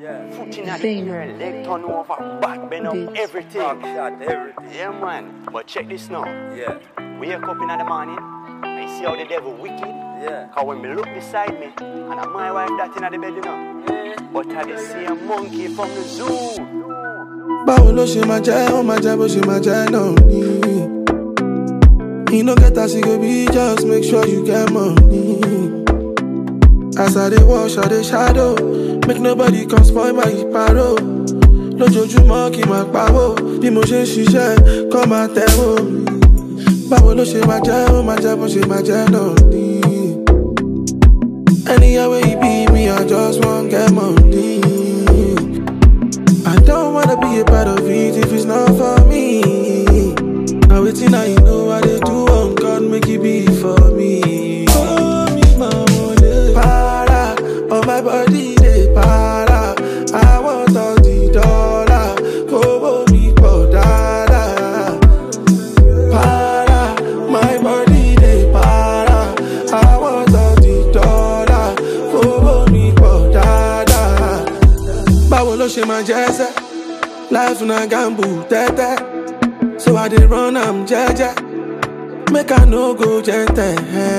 Yeah. Foot in the Fame. air, leg turn over, back bend up, Beats. everything. Back shot, everything. Yeah, man. But check this now. Yeah. Wake up in the morning, I see how the devil wicked. Yeah. Cause when me look beside me, and I my wife that in the bed, you know. But I did see a monkey from the zoo. báwo ló ṣe máa jẹ́ ó máa jẹ́ bó ṣe máa jẹ́ náà ni. you no get as e go be just make sure you get money. as i dey wash i dey shadow make nobody come spoil my paro. lójoojúmọ́ kí n máa pawó bí mo ṣe ń ṣiṣẹ́ kọ́ máa tẹ̀wó. báwo ló ṣe máa jẹ́ ó máa jẹ́ bó ṣe máa jẹ́ náà ni. anywhere wey you be me i just wan get money. I don't wanna be a part of it if it's not for me. Now waiting, now you know what they do on God, make it be for me. Oh, me, mama, they para, on my body, they para. I want all the dollar, go me for dada. Para, my body, they para. I want all the dollar, go me for dada. báwo ló ṣe máa jẹ́ sẹ́ life na gamble tẹ́tẹ́ so i dey run am jẹ́jẹ́ make i no go jẹ́ntẹ̀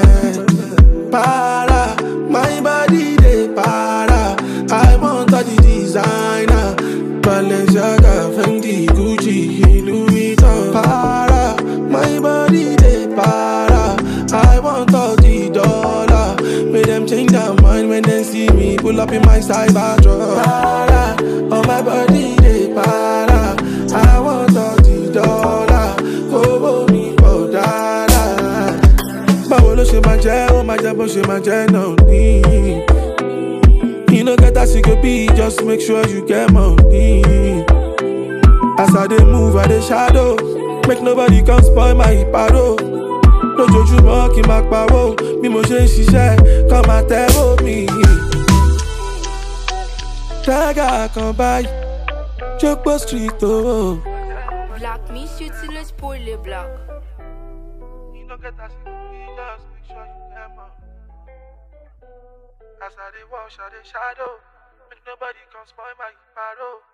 para my body dey para i want all the designer balenciaga fendi gucci louis vuitton para my body dey para i want all the dollar make dem change their mind when dem see me pull up in my cyber truck. Para, oh my body dey para. I want all the dollar. Kówó mi pọ̀ dáadáa. Báwo ló ṣe máa jẹ́? Ó máa jẹ́ bó ṣe máa jẹ́ náà ní. You no get as you go be, just make sure you get money. As I dey move, I dey shadow. Make nobody come spoil my paro. lójoojúmọ́ kí n máa pawó bí mo ṣe ń ṣiṣẹ́ kọ́ máa tẹ́wọ́ mi. Tẹ́gà kan báyìí, Jókòó street owó. Black Miss utilise pour les blacks. As I dey wash, I dey shadow. Make nobody come spoil my paro.